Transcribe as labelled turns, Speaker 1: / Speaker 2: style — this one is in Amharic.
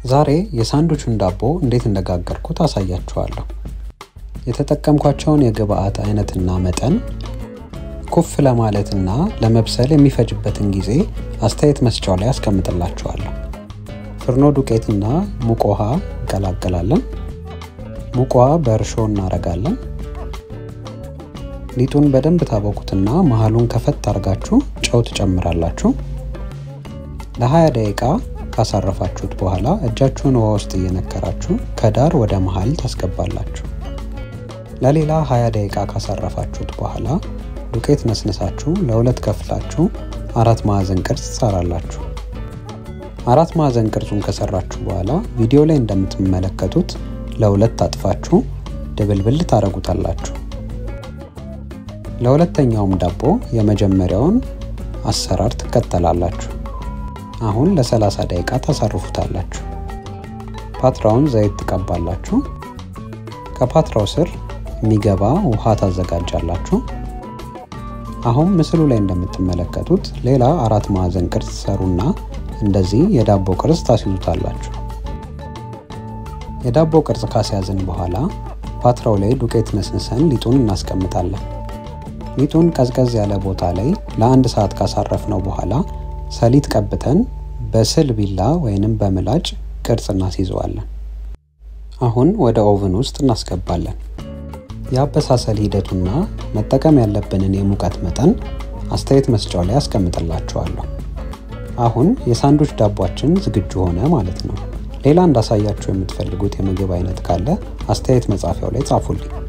Speaker 1: ዛሬ የሳንዱቹን ዳቦ እንዴት እንደጋገርኩት አሳያችኋለሁ። የተጠቀምኳቸውን የግብአት አይነትና መጠን ኩፍ ለማለትና ለመብሰል የሚፈጅበትን ጊዜ አስተያየት መስጫው ላይ አስቀምጥላችኋለሁ። ፍርኖ ዱቄትና ሙቅ ውሃ እንቀላቀላለን። ሙቅ ውሃ በእርሾ እናረጋለን። ሊጡን በደንብ ታቦኩትና መሀሉን ከፈት አርጋችሁ ጨው ትጨምራላችሁ። ለ20 ደቂቃ ካሳረፋችሁት በኋላ እጃችሁን ውሃ ውስጥ እየነከራችሁ ከዳር ወደ መሀል ታስገባላችሁ። ለሌላ 20 ደቂቃ ካሳረፋችሁት በኋላ ዱቄት ነስንሳችሁ ለሁለት ከፍላችሁ አራት ማዕዘን ቅርጽ ትሰራላችሁ። አራት ማዕዘን ቅርጹን ከሰራችሁ በኋላ ቪዲዮ ላይ እንደምትመለከቱት ለሁለት አጥፋችሁ ድብልብል ታደርጉታላችሁ። ለሁለተኛውም ዳቦ የመጀመሪያውን አሰራር ትከተላላችሁ። አሁን ለ30 ደቂቃ ታሳርፉታላችሁ። ፓትራውን ዘይት ትቀባላችሁ። ከፓትራው ስር የሚገባ ውሃ ታዘጋጃላችሁ። አሁን ምስሉ ላይ እንደምትመለከቱት ሌላ አራት ማዕዘን ቅርጽ ሰሩና እንደዚህ የዳቦ ቅርጽ ታስይዙታላችሁ። የዳቦ ቅርጽ ካስያዝን በኋላ ፓትራው ላይ ዱቄት ነስንሰን ሊጡን እናስቀምጣለን። ሊጡን ቀዝቀዝ ያለ ቦታ ላይ ለአንድ ሰዓት ካሳረፍነው በኋላ ሰሊጥ ቀብተን በስል ቢላ ወይንም በምላጭ ቅርጽ እናስይዘዋለን። አሁን ወደ ኦቭን ውስጥ እናስገባለን። የአበሳሰል ሂደቱና መጠቀም ያለብንን የሙቀት መጠን አስተያየት መስጫው ላይ አስቀምጥላችኋለሁ። አሁን የሳንዱች ዳቧችን ዝግጁ ሆነ ማለት ነው። ሌላ እንዳሳያችሁ የምትፈልጉት የምግብ አይነት ካለ አስተያየት መጻፊያው ላይ ጻፉልኝ።